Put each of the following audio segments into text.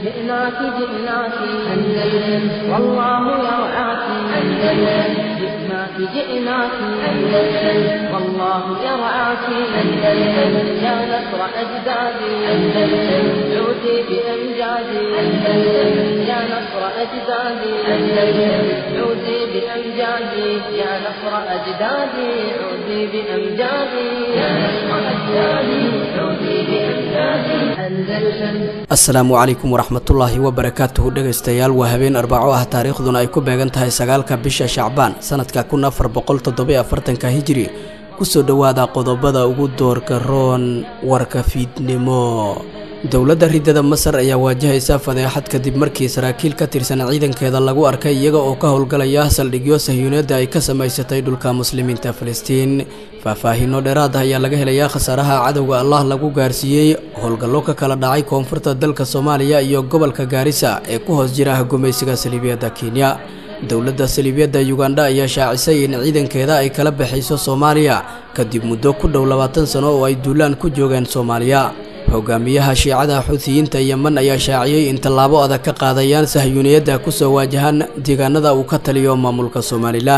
جئناك جئناك أندلس والله يرعاك أندلس جئناك جئناك أندلس والله يرعاك أندلس يا نصر أجدادي أندلس عودي بأمجادي أندلس يا نصر أجدادي أندلس عودي بأمجادي يا نصر أجدادي عودي بأمجادي يا نصر أجدادي عودي بأمجادي أندلس asalaamu calaykum waraxmatullaahi wabarakaatuhu dhegaystayaal waa habeen arbaco ah taariikhduna ay ku beegan tahay sagaalka bisha shacbaan sanadka kun afar boqol toddobiyo afartanka hijiri kusoo dhowaada qodobada ugu doorka roon warka fiidnimo dowladda ridada masar ayaa waajahaysa fadeexad kadib markii saraakiil ka tirsan ciidankeeda lagu arkay iyaga oo ka howlgalaya saldhigyo sahyuuneedda ay ka samaysatay dhulka muslimiinta filistiin faahfaahiino dheeraad ah ayaa laga helayaa khasaaraha cadowga allah lagu gaarsiiyey howlgallo ka kala dhacay koonfurta dalka soomaaliya iyo gobolka gaarisa ee ku hoos jira gumaysiga saliibiyadda kenya dowladda saliibiyadda yugandha ayaa shaacisay in ciidankeeda ay kala baxayso soomaaliya kadib muddo ku dhow labaatan sano oo ay duulaan ku joogeen soomaaliya hogaamiyaha shiicada xuutiyiinta yeman ayaa shaaciyey in tallaabo adag ka qaadayaan sahyuuniyadda kusoo waajahan deegaanada uu ka taliyo maamulka somalilan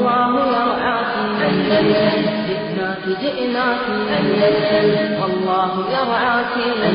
والله يرعاك أندلس جئناك جئناك أندلس والله يرعاك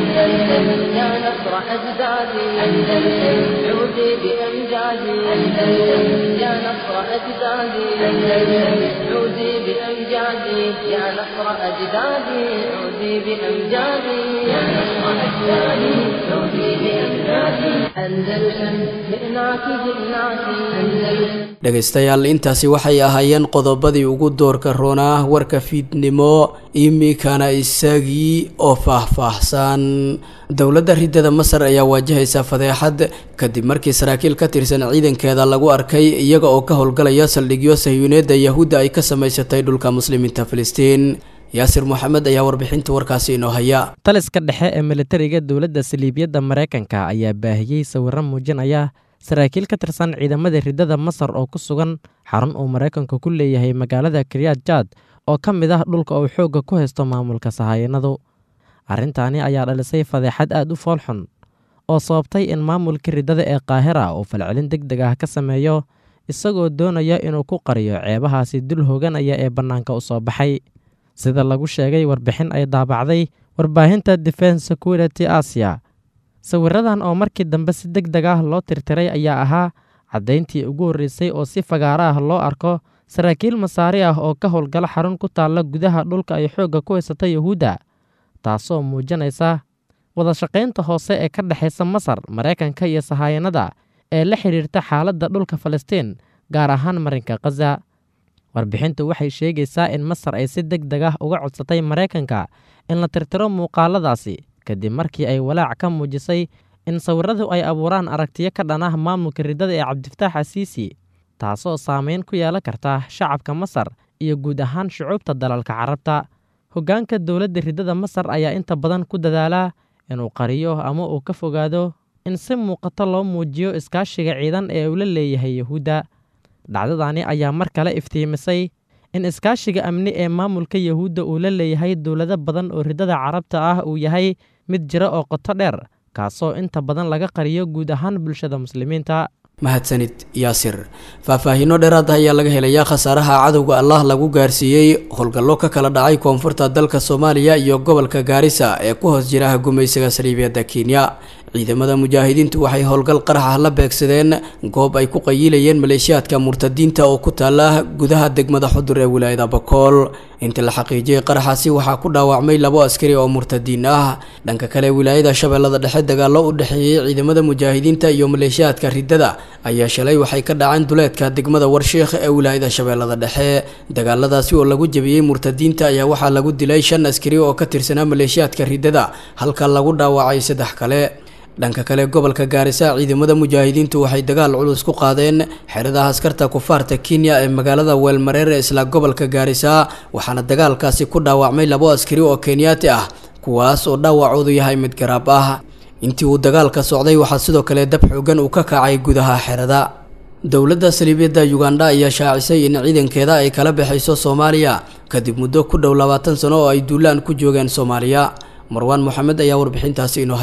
أندلس يا نصر أجدادي أندلس عودي بأمجادي أندلس يا نصر أجدادي أندلس عودي بأمجادي يا نصر أجدادي عودي بأمجادي يا نصر أجدادي عودي بأمجادي أندلس جئناك جئناك أندلس dhegaystayaal intaasi waxay ahaayeen qodobadii ugu doorka roonaa warka fiidnimo iminkana isagii oo faahfaahsan dowladda ridada masar ayaa waajahaysa fadeexad kadib markii saraakiil ka tirsan ciidankeeda lagu arkay iyaga oo ka howlgalaya saldhigyo sahyuuneedda yahuudda ay ka samaysatay dhulka muslimiinta filistiin yaasir moxamed ayaa warbixinta warkaasi inoo haya taliska dhexe ee militariga dowladda saliibiyadda maraykanka ayaa baahiyey sawirro muujinaya saraakiil ka tirsan ciidamada ridada masar oo ku sugan xarun uu maraykanku ku leeyahay magaalada kiryad jaad oo ka mid ah dhulka uu xoogga ku haysto maamulka sahayanadu arrintaani ayaa dhalisay fadeexad aad u foolxun oo sababtay in maamulka ridada ee qaahira uu falcelin deg deg ah ka sameeyo isagoo doonaya inuu ku qariyo ceebahaasi dul hooganaya ee bannaanka u soo baxay sida lagu sheegay warbixin ay daabacday warbaahinta defense security asia sawiradan oo markii dambe si deg deg ah loo tirtiray ayaa ahaa caddayntii ugu horreysay oo si fagaara ah loo arko saraakiil masaari ah oo ka howlgala xarun ku taalla gudaha dhulka ay xoogga ku haysata yahuudda taasoo muujinaysa wadashaqaynta hoose ee ka dhexaysa masar maraykanka iyo sahaayanada ee la xidhiirta xaaladda dhulka falastiin gaar ahaan marinka khaza warbixintu waxay sheegaysaa in masar ay si deg deg ah uga codsatay maraykanka in la tirtiro muuqaaladaasi kadib markii ay walaac ka muujisay in sawiradu ay abuuraan aragtiyo ka dhan ah maamulka ridada ee cabdifataax asiisi taasoo saameyn ku yeelan karta shacabka masar iyo guud ahaan shucuubta dalalka carabta hoggaanka dowladda ridada masar ayaa inta badan ku dadaalaa inuu qariyo ama uu ka fogaado in si muuqato loo muujiyo iskaashiga ciidan ee uu la leeyahay yahuudda dhacdadani ayaa mar kale iftiimisay in iskaashiga amni ee maamulka yahuudda uu la leeyahay dowlado badan oo ridada carabta ah uu yahay mid jira oo qoto dheer kaasoo inta badan laga qariyo guud ahaan bulshada muslimiinta mahadsanid yaasir faahfaahiino dheeraad ah ayaa laga helayaa khasaaraha cadowga allah lagu gaarsiiyey howlgallo ka kala dhacay koonfurta dalka soomaaliya iyo gobolka gaarisa ee ku hoos jira gumaysiga saliibiyadda kenya ciidamada mujaahidiintu waxay howlgal qarax ah la beegsadeen goob ay ku qayiilayeen maleeshiyaadka murtadiinta oo ku taala gudaha degmada xudur ee wilaayada bakool inta la xaqiijiyey qaraxaasi waxaa ku dhaawacmay labo askari oo murtadiin ah dhanka kale wilaayada shabeellada dhexe dagaallo u dhexeeyey ciidamada mujaahidiinta iyo maleeshiyaadka ridada ayaa shalay waxay ka dhaceen duleedka degmada warshiikh ee wilaayada shabeellada dhexe dagaaladaasi oo lagu jebiyey murtadiinta ayaa waxaa lagu dilay shan askari oo ka tirsanaa maleeshiyaadka ridada halka lagu dhaawacay saddex kale dhanka kale gobolka gaarisa ciidamada mujaahidiintu waxay dagaal culus ku qaadeen xerada askarta kufaarta kenya ee magaalada weelmareer ee isla gobolka gaarisa waxaana dagaalkaasi ku dhaawacmay labo askari oo kenyaati ah kuwaas oo dhaawacoodu yahay mid garaab ah intii uu dagaalka socday waxaa sidoo kale dab xoogan uu ka kacay gudaha xerada dowladda saliibyadda ugandha ayaa shaacisay in ciidankeeda ay kala baxayso soomaaliya kadib muddo ku dhow labaatan sano oo ay duulaan ku joogeen soomaaliya marwaan moxamed ayaa warbixintaasi inoo haya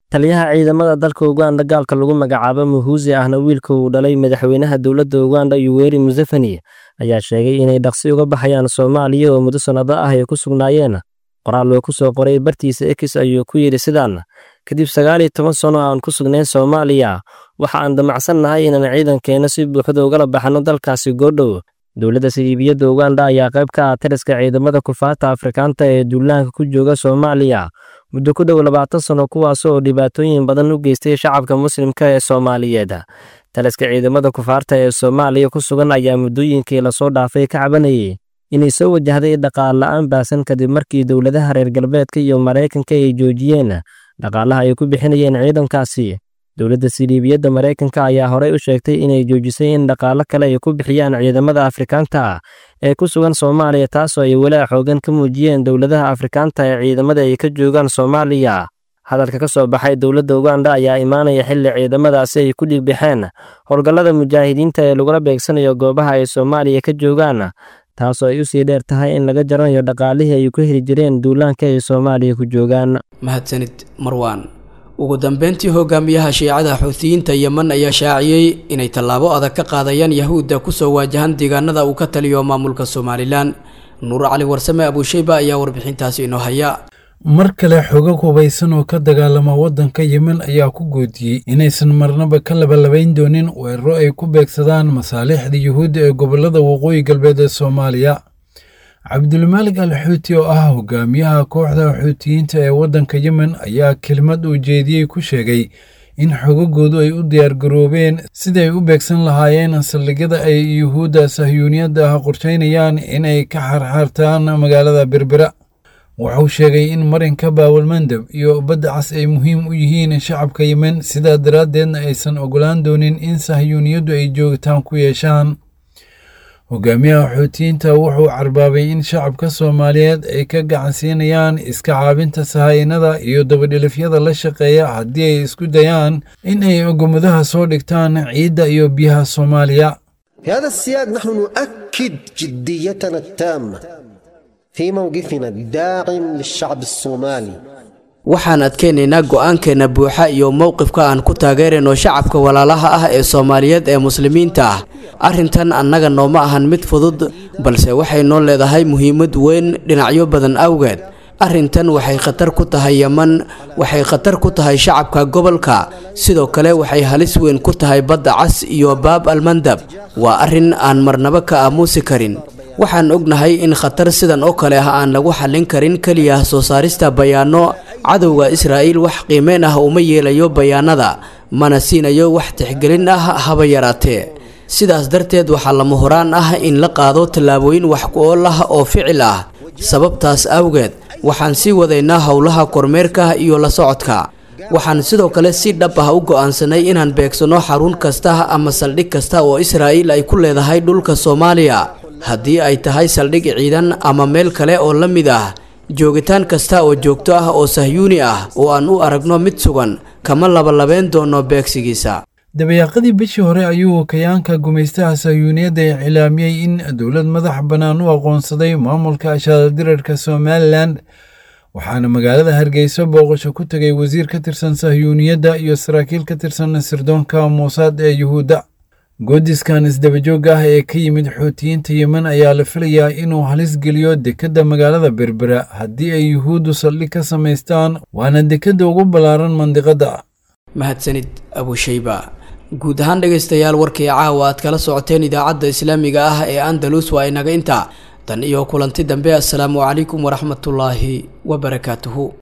taliyaha ciidamada dalka uganda gaalka lagu magacaabo muhuusi ahna wiilka uu dhalay madaxweynaha dowladda uganda yuweri museveni ayaa sheegay inay dhaqsi uga baxayaan soomaaliya oo muddo sannado ah ay ku sugnaayeen qoraal uu ku soo qoray bartiisa ekis ayuu ku yidhi sidaan kadib sagaal iyo toban sano aan ku sugnayn soomaaliya waxa aan damacsan nahay inaan ciidankeenna si buuxda ugala baxno dalkaasi goodhow dowladda saliibiyadda uganda ayaa qayb ka ah taliska ciidamada kufaarta afrikaanta ee duulaanka ku jooga soomaaliya muddo ku dhow labaatan sano kuwaas oo dhibaatooyin badan u geystay shacabka muslimka ee soomaaliyeed taliska ciidamada kufaarta ee soomaaliya ku sugan ayaa muddooyinkii lasoo dhaafay ka cabanayay inay soo wajahday dhaqaal la'aan baasan kadib markii dowladaha reer galbeedka iyo maraykanka ay joojiyeen dhaqaalaha ay ku bixinayeen ciidankaasi dowladda siliibiyadda maraykanka ayaa horey u sheegtay inay joojisay in dhaqaalo kale ay ku bixiyaan ciidamada afrikaanta ee ku sugan soomaaliya taasoo ay walaa xoogan ka muujiyeen dowladaha afrikaanta ee ciidamada ay ka joogaan soomaaliya hadalka ka soo baxay dowladda uganda ayaa imaanaya xilli ciidamadaasi ay ku dhigbixeen howlgallada mujaahidiinta ee lagula beegsanayo goobaha ay soomaaliya ka joogaan taasoo ay u sii dheer tahay in laga jaranayo dhaqaalihii ay ku heli jireen duulaanka ay soomaaliya ku joogaan mahadsanid marwaan ugu dambeyntii hogaamiyaha shiicada xuutiyiinta yemen ayaa shaaciyey inay tallaabo adag ka qaadayaan yahuudda kusoo waajahan deegaanada uu ka taliyo maamulka somalilan nuur cali warsame abuusheyba ayaa warbixintaasi inoo haya mar kale xogag hubaysan oo ka dagaalama waddanka yemen ayaa ku goodiyey inaysan marnaba ka labalabayn doonin weeraro ay ku beegsadaan masaalixda yuhuudda ee gobollada waqooyi galbeed ee soomaaliya cabdulmaalig al xuuti oo ah hogaamiyaha kooxda xuutiyiinta ee waddanka yemen ayaa kelmad uu jeediyey ku sheegay in xogagoodu ay u diyaargaroobeen siday u beegsan lahaayeen saldhigyada ay yuhuudda sahyuuniyadda ah qorshaynayaan inay ka xarxaartaan magaalada berbera wuxuu sheegay in marinka baawalmandab iyo badda cas ay muhiim u yihiin shacabka yemen sidaa daraaddeedna aysan ogolaan doonin in sahyuuniyaddu ay joogitaan ku yeeshaan hogaamiyaha xuutiyiinta wuxuu carbaabay in shacabka soomaaliyeed ay ka gacansiinayaan iska caabinta sahaynada iyo dabadhilifyada la shaqeeya haddii ay isku dayaan in ay ogommadaha soo dhigtaan ciidda iyo biyaha soomaaliya في هذا السياق نحن نؤكد جديتنا التامة في موقفنا الداعم للشعب الصومالي waxaan adkaynaynaa go'aankeenna buuxa iyo mowqifka aan ku taageerayno shacabka walaalaha ah ee soomaaliyeed ee muslimiinta ah arrintan annaga nooma ahan mid fudud balse waxay noo leedahay muhiimad weyn dhinacyo badan awgeed arrintan waxay khatar ku tahay yeman waxay khatar ku tahay shacabka gobolka sidoo kale waxay halis weyn ku tahay badda cas iyo baab almandab waa arrin aan marnaba ka aamuusi karin waxaan ognahay in khatar sidan oo kale ah aan lagu xallin karin keliya soo saarista bayaano cadowga israa'iil wax qiimeyn ah uma yeelayo bayaanada mana siinayo wax tixgelin ah haba yaraatee sidaas darteed waxaa lama horaan ah in la qaado tallaabooyin wax ku ool ah oo ficil ah sababtaas awgeed waxaan sii wadaynaa howlaha kormeerka iyo la socodka waxaan sidoo kale si dhab ah u go'aansanay inaan beegsanno xarun kasta ama saldhig kasta oo israa'iil ay ku leedahay dhulka soomaaliya haddii ay tahay saldhig ciidan ama meel kale oo la mid ah joogitaan kasta oo joogto ah oo sahyuuni ah oo aan u aragno mid sugan kama labalabeen doono beegsigiisa dabayaaqadii bishii hore ayuu kayaanka gumaystaha sahyuuniyadda iclaamiyey in dowlad madax bannaan u aqoonsaday maamulka ashaaldirarka somalilan waxaana magaalada hargeysa booqasho ku tegay wasiir ka tirsan sahyuuniyadda iyo saraakiil ka tirsan sirdoonka muusaad ee yuhuudda goodiskan isdabajoogga ah ee ka yimid xuutiyiinta yemen ayaa la filayaa inuu halis geliyo dekedda magaalada berbera haddii ay yuhuuddu saldhig ka samaystaan waana dekedda ugu ballaaran mandiqadda mahadsanid abushayba guud ahaan dhegaystayaal warkii caawa aad kala socoteen idaacadda islaamiga ah ee andalus waa inaga intaa tan iyo kulanti dambe assalaamu calaykum waraxmatullaahi wabarakaatuhu